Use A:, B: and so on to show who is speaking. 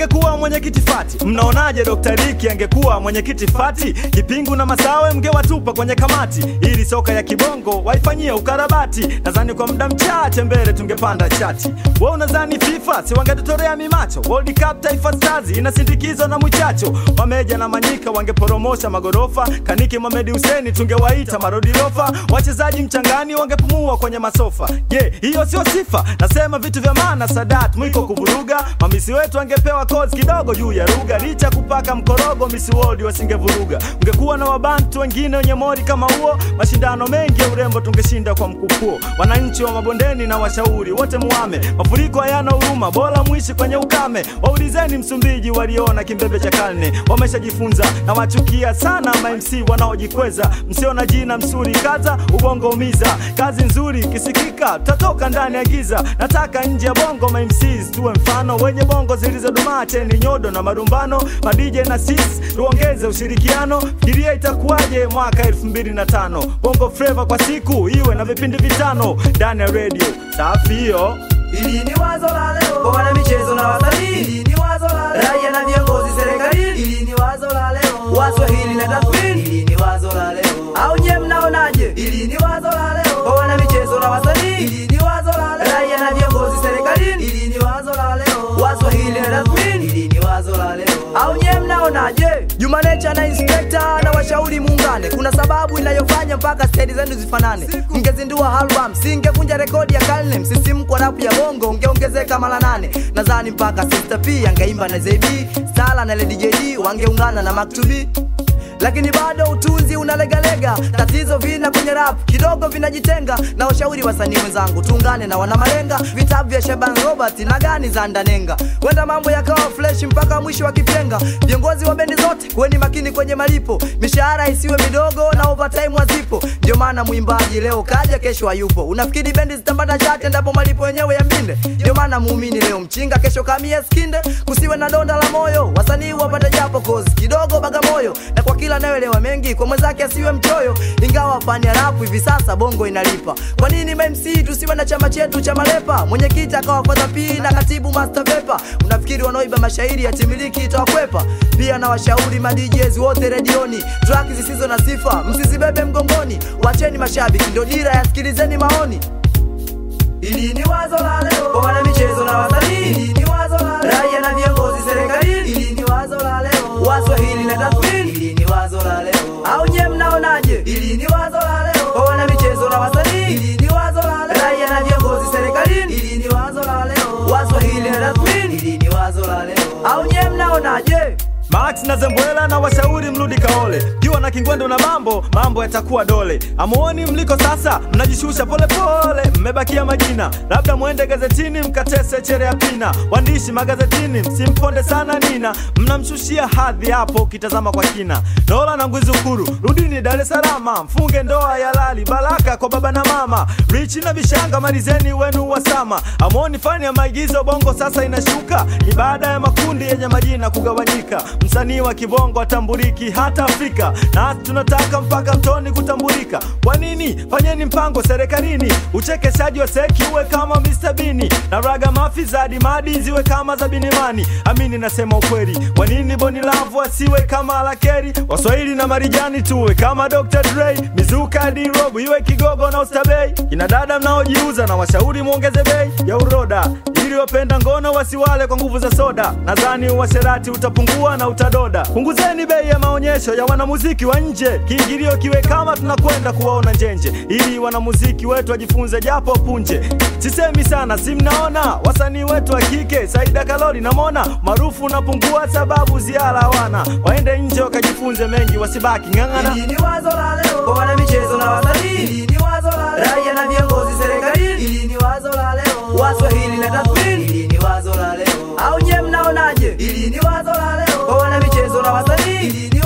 A: angekuwa mwenyekiti fati. Mnaonaje Dr. Riki angekuwa mwenyekiti fati? Kipingu na Masawe mngewatupa kwenye kamati, ili soka ya kibongo waifanyie ukarabati. Nadhani kwa muda mchache mbele tungepanda chati. We unadhani FIFA si wangetutorea mimacho? World Cup Taifa Stars inasindikizwa na mwichacho, Wameja na Manyika wangeporomosha magorofa, Kaniki Mohamed Hussein tungewaita marodilofa, wachezaji mchangani wangepumua kwenye masofa. Je, hiyo sio sifa? Nasema vitu vya maana. Sadat mwiko kuvuruga, mamisi wetu wangepewa kozi kidogo juu ya lugha, licha kupaka mkorogo Miss World wasingevuruga. Ungekuwa na wabantu wengine wenye mori kama huo, mashindano mengi ya urembo tungeshinda kwa mkupuo. Wananchi wa mabondeni na washauri wote muame, mafuriko hayana huruma, bora mwishi kwenye ukame. Waulizeni Msumbiji waliona kimbembe cha karne, wameshajifunza na wachukia sana ma MC wanaojikweza. Msiona jina msuri kaza, ubongo umiza, kazi nzuri ikisikika tutatoka ndani ya giza. Nataka nje ya bongo ma MCs tuwe mfano wenye bongo zilizodumaa, cheni nyodo na marumbano, madj na sis tuongeze ushirikiano. Fikiria itakuwaje mwaka 2005 bongo flava kwa siku iwe na vipindi vitano ndani ya radio safi hiyo.
B: Ili ni wazo la leo kwa wana michezo na wasanii. Ili ni wazo la leo raia na viongozi serikalini. Ili ni wazo la leo Waswahili na tathmini. Ili ni wazo la leo au nye mnaonaje? Ili ni wazo la leo kwa wana michezo na wasanii. Ili ni wazo la leo raia na viongozi serikalini. Ili ni wazo la leo Waswahili na tathmini. Ili ni wazo la leo au nye mnaonaje? Juma Nature na Inspector na washauri muungane, kuna sababu inayofanya mpaka stedi zenu zifanane. Mngezindua album, singevunja rekodi ya karne. Msisimko rapu ya bongo ungeongezeka mara nane. Nadhani mpaka Sister P angeimba na ZB, Stala na Lady JD wangeungana na Maktubi lakini bado utunzi unalegalega. Tatizo vina kwenye rap kidogo vinajitenga, na washauri wasanii wenzangu, tuungane na wana malenga, vitabu vya Shaban Robert na gani za Ndanenga, wenda mambo yakawa fresh mpaka mwisho wa kipenga. Viongozi wa bendi zote kuweni makini kwenye malipo, mishahara isiwe midogo na overtime hazipo. Ndio maana mwimbaji leo kaja, kesho hayupo. Unafikiri bendi zitapata chate endapo malipo yenyewe ya mbinde? Ndio maana muumini leo mchinga, kesho kamia skinde, kusiwe na donda la moyo, wasanii wapate japo kozi kidogo Bagamoyo, na kwa kila anayoelewa mengi kwa mwenzake asiwe mchoyo. Ingawa fani ya rapu hivi sasa bongo inalipa, kwa nini MC tusiwe na chama chetu cha malepa? Mwenyekiti akawa Father P na katibu Master Pepa. Unafikiri wanaoiba mashairi ya timiliki itawakwepa? Pia na washauri ma DJs wote redioni, track zisizo na sifa msizibebe mgongoni, wacheni mashabiki ndio dira, yasikilizeni maoni. Ili ni wazo la leo kwa wana michezo na wasanii. Ili ni wazo la leo raia na viongozi serikalini. Ili ni wazo la leo Waswahili na tathmini. Ili ni wazo la leo au nye mnaonaje? Ili ni wazo la leo kwa wana michezo na wasanii. Ili ni wazo la leo raia na viongozi serikalini. Ili ni wazo la leo Waswahili na tathmini. Ili ni wazo la leo au nye mnaonaje?
A: Max na Zembwela na washauri mrudi kaole, jua na kingwendo na mambo mambo yatakuwa dole. Amuoni mliko sasa, mnajishusha polepole, mmebakia majina, labda mwende gazetini mkatese chere ya pina. Waandishi magazetini msimponde sana Nina, mnamshushia hadhi hapo ukitazama kwa kina. Nola na Ngwizukuru, rudini Dar es Salaam, mfunge ndoa ya lali, baraka kwa baba na mama. Richi na Bishanga, malizeni wenu wasama. Amuoni fani ya maigizo bongo sasa inashuka, ni baada ya makundi yenye majina kugawanyika msanii wa kibongo atambuliki hata Afrika, na tunataka mpaka mtoni kutambulika. Kwa nini? Fanyeni mpango serikalini, uchekeshaji wa seki uwe kama Mr. Bini na raga mafi za dimadi ziwe kama za Binimani. Amini nasema ukweli, kwa nini Boni Lavu asiwe kama Alakeri? Waswahili na Marijani tuwe kama Dr. Dre, mizuka D-Rob iwe Kigogo na Ustabei. Kina dada mnaojiuza na washauri muongeze bei ya uroda ili wapenda ngono wasiwale kwa nguvu za soda. Nadhani uasherati utapungua na utadoda. Punguzeni bei ya maonyesho ya wanamuziki wa nje, kiingilio kiwe kama tunakwenda kuwaona njenje, ili wanamuziki wetu wajifunze japo punje. Sisemi sana, si mnaona wasanii wetu wa kike, Saida Kalori na Mona maarufu unapungua sababu ziara hawana, waende nje wakajifunze mengi, wasibaki ng'ang'ana.
B: Hili ni wazo la leo kwa wana michezo na wasanii. Hili ni wazo la leo raia na viongozi serikalini. Hili ni wazo la leo Waswahili na tathmini. Hili ni wazo la leo au nye mnaonaje? Hili ni wazo la leo kwa wana michezo na wasanii. Hili ni